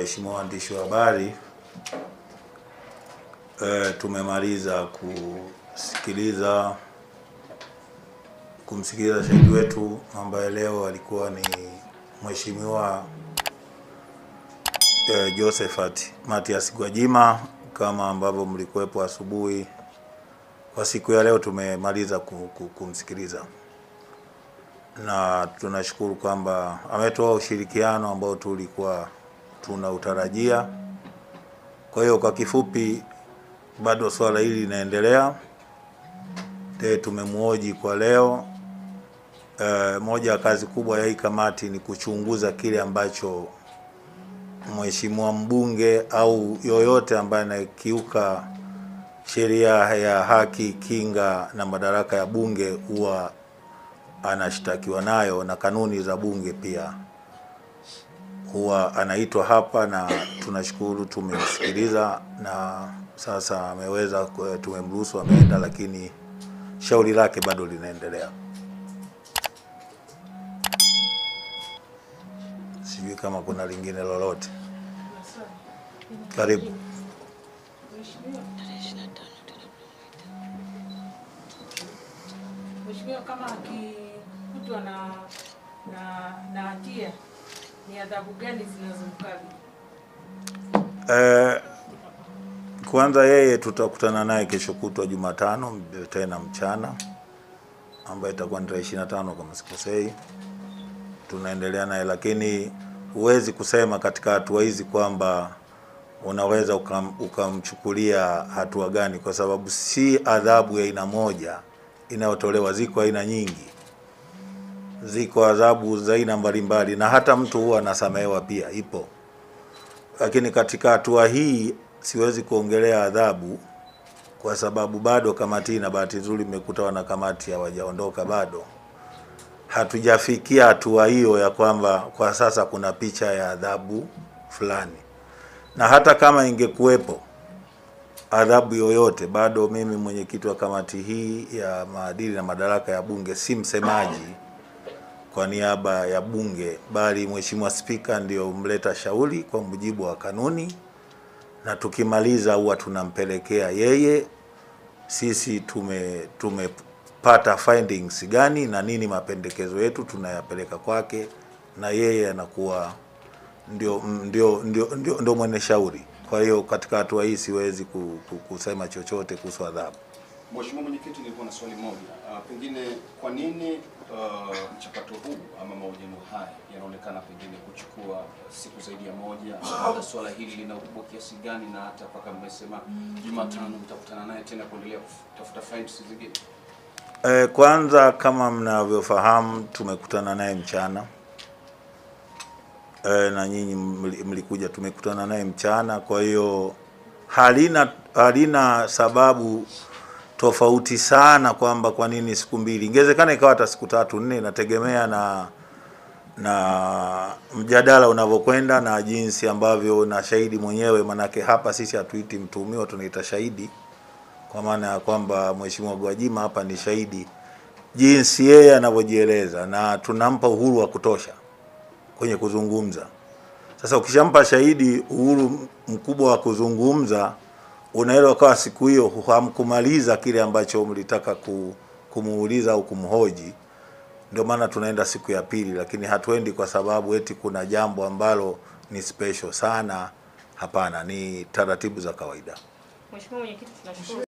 waheshimiwa waandishi wa habari, e, tumemaliza kusikiliza kumsikiliza shahidi wetu ambaye leo alikuwa ni Mheshimiwa e, Josephat Mathias Gwajima kama ambavyo mlikuwepo asubuhi. Kwa siku ya leo tumemaliza ku- ku- kumsikiliza na tunashukuru kwamba ametoa ushirikiano ambao tulikuwa tunautarajia. Kwa hiyo kwa kifupi, bado swala hili linaendelea. Te tumemwoji kwa leo. E, moja ya kazi kubwa ya hii kamati ni kuchunguza kile ambacho mheshimiwa mbunge au yoyote ambaye anakiuka sheria ya haki, kinga na madaraka ya bunge huwa anashtakiwa nayo na kanuni za bunge pia huwa anaitwa hapa, na tunashukuru tumemsikiliza, na sasa ameweza, tumemruhusu ameenda, lakini shauri lake bado linaendelea. Sijui kama kuna lingine lolote. Karibu. Mheshimiwa, kama akikutwa na na na hatia ni adhabu gani zinazomkabili? Eh, kwanza yeye tutakutana naye kesho kutwa Jumatano tena mchana, ambayo itakuwa ni tarehe 25 kama sikosei. Tunaendelea naye, lakini huwezi kusema katika hatua hizi kwamba unaweza ukam, ukamchukulia hatua gani, kwa sababu si adhabu ya aina moja inayotolewa, ziko aina nyingi, ziko adhabu za aina mbalimbali, na hata mtu huwa anasamehewa pia, ipo lakini katika hatua hii siwezi kuongelea adhabu kwa sababu bado kamati, na bahati nzuri mmekuta wana kamati hawajaondoka bado, hatujafikia hatua hiyo ya kwamba kwa sasa kuna picha ya adhabu fulani, na hata kama ingekuwepo adhabu yoyote, bado mimi mwenyekiti wa kamati hii ya maadili na madaraka ya Bunge si msemaji kwa niaba ya bunge bali Mheshimiwa Spika ndio mleta shauri kwa mujibu wa kanuni, na tukimaliza huwa tunampelekea yeye. Sisi tume tumepata findings gani na nini mapendekezo yetu tunayapeleka kwake, na yeye anakuwa ndio ndio ndio ndio, ndio mwenye shauri. Kwa hiyo katika hatua hii siwezi ku- ku- kusema chochote kuhusu adhabu. Mheshimiwa Mwenyekiti, nilikuwa na swali moja. Uh, pengine kwa nini uh, mchakato huu ama mahojiano haya yanaonekana pengine kuchukua siku zaidi ya moja? Labda swala hili lina ukubwa kiasi gani, na hata mpaka mmesema Jumatano mtakutana naye tena kuendelea kutafuta findings zingine? E, kwanza kama mnavyofahamu tumekutana naye mchana e, na nyinyi mli- mlikuja, tumekutana naye mchana. Kwa hiyo halina halina sababu tofauti sana kwamba kwa nini siku mbili, ingewezekana ikawa hata siku tatu nne, inategemea na na mjadala unavyokwenda na jinsi ambavyo na shahidi mwenyewe, manake hapa sisi hatuiti mtuhumiwa, tunaita shahidi kwa maana ya kwamba Mheshimiwa Gwajima hapa ni shahidi, jinsi yeye anavyojieleza, na tunampa uhuru wa kutosha kwenye kuzungumza. Sasa ukishampa shahidi uhuru mkubwa wa kuzungumza, unaweza ukawa siku hiyo hamkumaliza kile ambacho mlitaka ku, kumuuliza au kumhoji. Ndio maana tunaenda siku ya pili, lakini hatuendi kwa sababu eti kuna jambo ambalo ni special sana. Hapana, ni taratibu za kawaida. Mheshimiwa Mwenyekiti, tunashukuru.